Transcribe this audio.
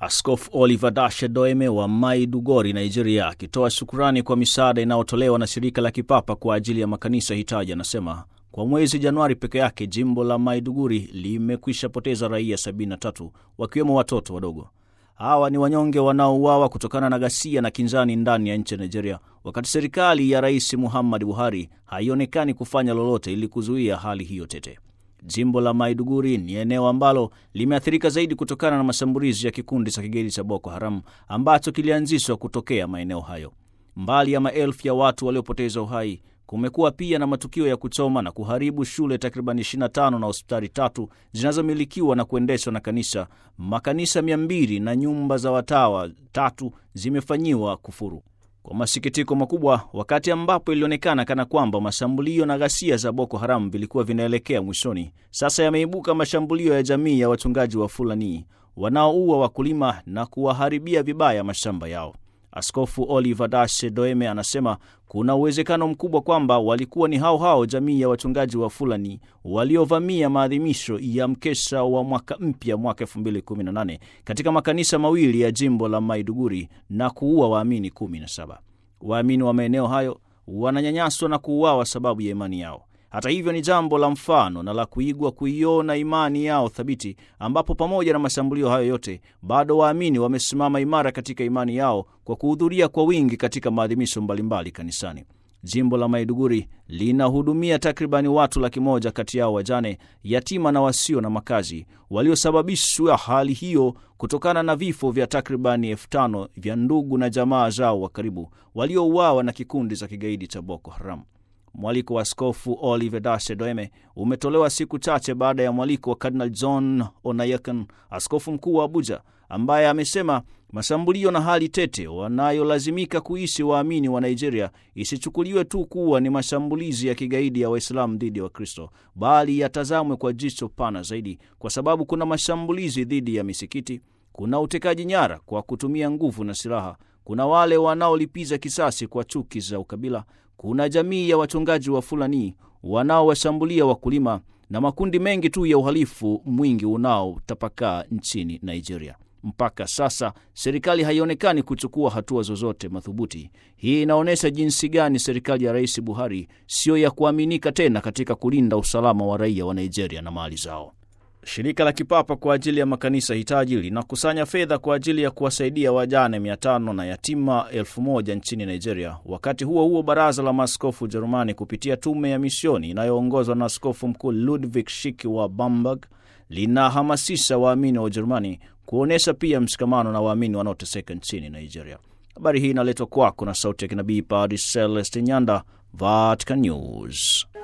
Askofu Oliver Dashe Doeme wa Maiduguri, Nigeria, akitoa shukurani kwa misaada inayotolewa na shirika la kipapa kwa ajili ya makanisa hitaji, anasema kwa mwezi Januari peke yake jimbo la Maiduguri limekwisha poteza raia 73 wakiwemo watoto wadogo. Hawa ni wanyonge wanaouawa kutokana na ghasia na kinzani ndani ya nchi ya Nigeria, wakati serikali ya Rais Muhammad Buhari haionekani kufanya lolote ili kuzuia hali hiyo tete. Jimbo la Maiduguri ni eneo ambalo limeathirika zaidi kutokana na mashambulizi ya kikundi cha kigaidi cha Boko Haram ambacho kilianzishwa kutokea maeneo hayo. Mbali ya maelfu ya watu waliopoteza uhai, kumekuwa pia na matukio ya kuchoma na kuharibu shule takriban 25 na hospitali tatu zinazomilikiwa na kuendeshwa na kanisa, makanisa 200 na nyumba za watawa tatu zimefanyiwa kufuru. Kwa masikitiko makubwa, wakati ambapo ilionekana kana kwamba mashambulio na ghasia za Boko Haram vilikuwa vinaelekea mwishoni, sasa yameibuka mashambulio ya jamii ya wachungaji wa Fulani wanaoua wakulima na kuwaharibia vibaya mashamba yao. Askofu Oliver Dashe Doeme anasema kuna uwezekano mkubwa kwamba walikuwa ni hao hao jamii ya wachungaji wa Fulani waliovamia maadhimisho ya mkesha wa mwaka mpya mwaka 2018 katika makanisa mawili ya jimbo la Maiduguri na kuua waamini 17. Waamini wa maeneo hayo wananyanyaswa na kuuawa sababu ya imani yao. Hata hivyo ni jambo la mfano na la kuigwa kuiona imani yao thabiti, ambapo pamoja na mashambulio hayo yote bado waamini wamesimama imara katika imani yao kwa kuhudhuria kwa wingi katika maadhimisho mbalimbali kanisani. Jimbo la Maiduguri linahudumia takribani watu laki moja, kati yao wajane, yatima na wasio na makazi, waliosababishwa hali hiyo kutokana na vifo vya takribani elfu tano vya ndugu na jamaa zao wa karibu waliouawa na kikundi cha kigaidi cha Boko Haram. Mwaliko wa Askofu Oliver Dashe Doeme umetolewa siku chache baada ya mwaliko wa Kardinal John Onayekan, askofu mkuu wa Abuja, ambaye amesema mashambulio na hali tete wanayolazimika kuishi waamini wa Nigeria isichukuliwe tu kuwa ni mashambulizi ya kigaidi ya Waislamu dhidi ya Wakristo, bali yatazamwe kwa jicho pana zaidi, kwa sababu kuna mashambulizi dhidi ya misikiti, kuna utekaji nyara kwa kutumia nguvu na silaha, kuna wale wanaolipiza kisasi kwa chuki za ukabila kuna jamii ya wachungaji wa Fulani wanaowashambulia wakulima na makundi mengi tu ya uhalifu mwingi unaotapakaa nchini Nigeria. Mpaka sasa serikali haionekani kuchukua hatua zozote madhubuti. Hii inaonyesha jinsi gani serikali ya Rais Buhari siyo ya kuaminika tena katika kulinda usalama wa raia wa Nigeria na mali zao. Shirika la kipapa kwa ajili ya makanisa hitaji linakusanya fedha kwa ajili ya kuwasaidia wajane 500 na yatima 1000 nchini Nigeria. Wakati huo huo, baraza la maaskofu Ujerumani kupitia tume ya misioni inayoongozwa na askofu mkuu Ludwig Shiki wa Bamberg linahamasisha waamini wa Ujerumani kuonyesha pia mshikamano na waamini wanaoteseka nchini Nigeria. Habari hii inaletwa kwako na sauti ya kinabii Padre Celeste Nyanda, Vatican News.